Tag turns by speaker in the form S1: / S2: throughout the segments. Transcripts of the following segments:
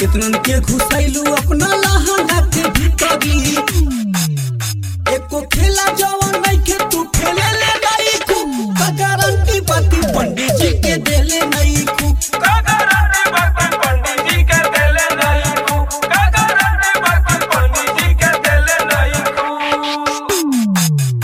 S1: कितनन के घुसैलू अपना लहंगा के भीतरी एको खेला जवन नहीं के तू खेले ले नहीं खू का गारंटी बाती पंडित जी के देले नहीं खू
S2: कागराती बात पंडित जी के देले नहीं खू कागराती बात पंडित जी के देले नहीं खू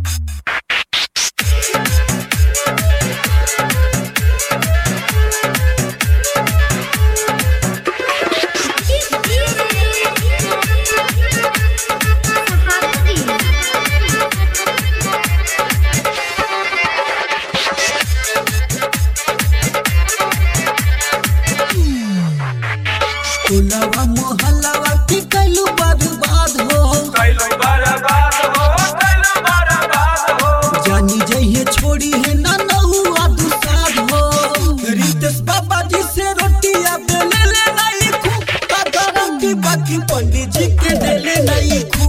S1: टोलवा मोहल्लावा की कैलू बर्बाद हो
S2: कैलो बर्बाद हो कैलो बर्बाद हो
S1: जानी जइए छोड़ी है ना नहुआ दुसाद हो रितेश बाबा जी से रोटियां बेले ले नहीं खू का गारंटी बाकी पंडित जी के देले नहीं खू